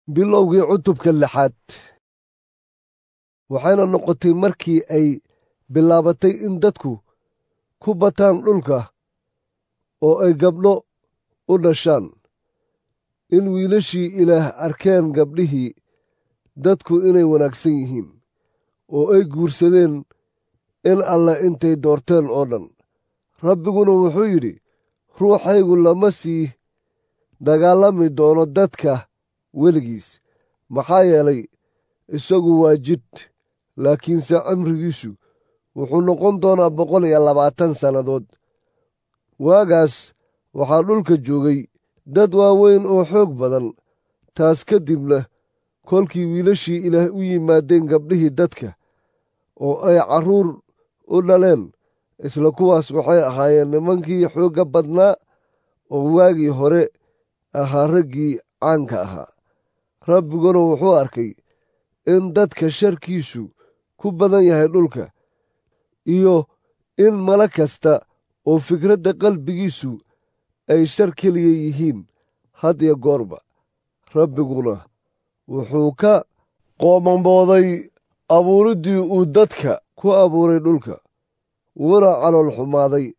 bilowgii cutubka lixaad waxayna noqotay markii ay bilaabatay in dadku ku bataan dhulka oo ay gabdho u dhashaan in wiilashii ilaah arkeen gabdhihii dadku inay wanaagsan yihiin oo ay guursadeen in alle intay doorteen oo dhan rabbiguna wuxuu yidhi ruuxaygu lama sii dagaalami doono dadka weligiis maxaa yeelay isagu waa jidh laakiinse cimrigiisu wuxuu noqon doonaa boqol iyo labaatan sannadood waagaas waxaa dhulka joogay dad waaweyn oo xoog badan taas ka dibna kolkii wiilashii ilaah u yimaadeen gabdhihii dadka oo ay carruur u dhaleen isla kuwaas waxay ahaayeen nimankii xoogga badnaa oo waagii hore ahaa raggii caanka ahaa rabbiguna wuxuu arkay in dadka sharkiisu ku badan yahay dhulka iyo in mala kasta oo fikradda qalbigiisu ay shar keliya yihiin had iyo goorba rabbiguna wuxuu ka qoomambooday abuuriddii uu dadka ku abuuray dhulka wuuna calool xumaaday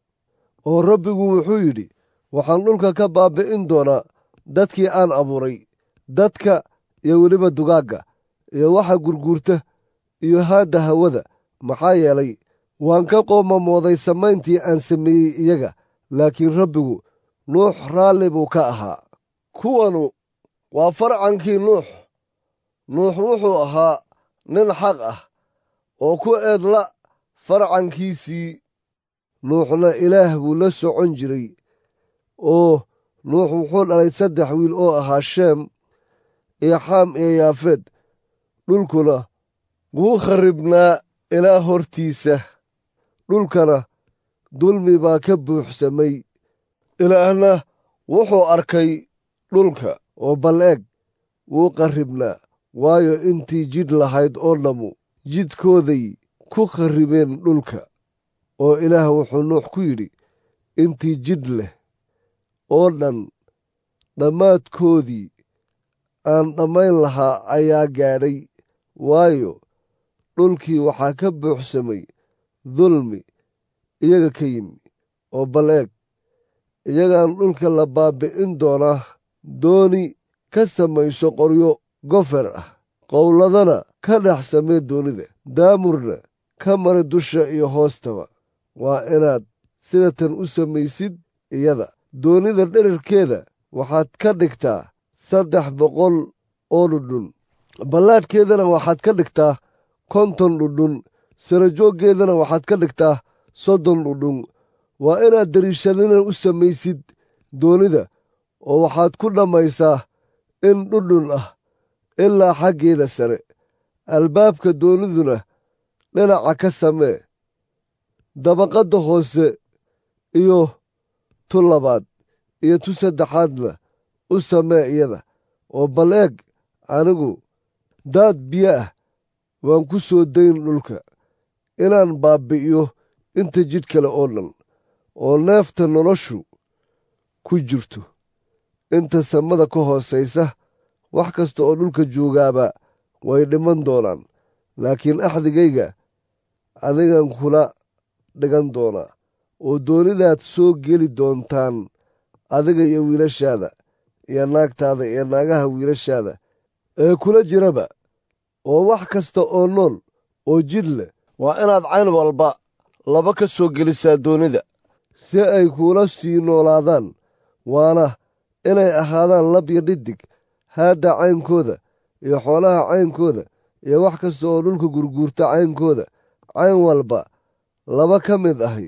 oo rabbigu wuxuu yidhi waxaan dhulka ka baabbi'in doonaa dadkii aan abuuray dadka iyo weliba dugaagga iyo waxa gurguurta iyo haadda hawada maxaa yeelay waan ka qoomamooday samayntii aan sameeyey iyaga laakiin rabbigu nuux raalli buu ka ahaa kuwanu waa farcankii nuux nuux wuxuu ahaa nin xaq ah oo ku eedla farcankiisii nuuxna ilaah buu la socon jiray oo nuux wuxuu dhalay saddex wiil oo ahaa sheem iyo xaam iyo yaafeed dhulkuna wuu kharribnaa ilaa hortiisa dhulkana dulmi baa ka buuxsamay ilaahna wuxuu arkay dhulka oo bal eeg wuu qarribnaa waayo intii jidh lahayd oo dhammu jidhkooday ku kharribeen dhulka oo ilaah wuxuu nuux ku yidhi intii jidh leh oo dhan dhammaadkoodii aan dhammayn lahaa ayaa gaadhay waayo dhulkii waxaa ka buuxsamay dulmi iyaga ka yimi oo bal eeg iyagaan dhulka la baabbi'in doonaa dooni ka samayso qoryo gofer ah qowladana ka dhex samee doonida daamurna ka mari dusha iyo hoostaba waa inaad sida tan u samaysid iyada doonida dherarkeeda waxaad ka dhigtaa saddex boqol oo dhudhun ballaadhkeedana waxaad ka dhigtaa konton dhudhun sarajooggeedana waxaad ka dhigtaa soddon dhudhun waa inaad dariishadina u samaysid doonida oo waxaad ku dhammaysaa in dhudhun ah ilaa xaggeeda sare albaabka dooniduna dhinaca ka samee dabaqadda hoose iyo tu labaad iyo tu saddexaadna u samee iyada oo bal eeg anigu daad biyo ah waan ku soo dayn dhulka inaan baabbi'iyo inta jidh kale oo dhan oo neefta noloshu ku jirto inta samada ka hoosaysa wax kasta oo dhulka joogaaba way dhiman doonaan laakiin axdigayga adigan kula dhigan doonaa oo doonidaad soo geli doontaan adiga iyo wiilashaada iyo naagtaada iyo naagaha wiilashaada ee kula jiraba oo wax kasta oo nool oo jidh leh waa inaad cayn walba laba ka soo gelisaa doonida si ay kuula sii noolaadaan waana inay ahaadaan lab iyo dhidig haadda caynkooda iyo xoolaha caynkooda iyo wax kasta oo dhulka gurguurta caynkooda cayn walba laba ka mid ahi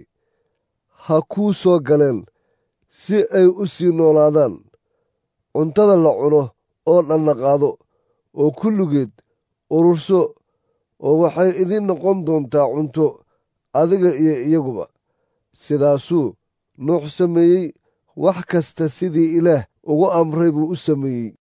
ha kuu soo galeen si ay u sii noolaadaan cuntada la cuno oo dhanna qaado oo kulligeed ururso oo waxay idiin noqon doontaa cunto adiga iyo iyaguba sidaasuu nuux sameeyey wax kasta sidii ilaah ugu amray buu u sameeyey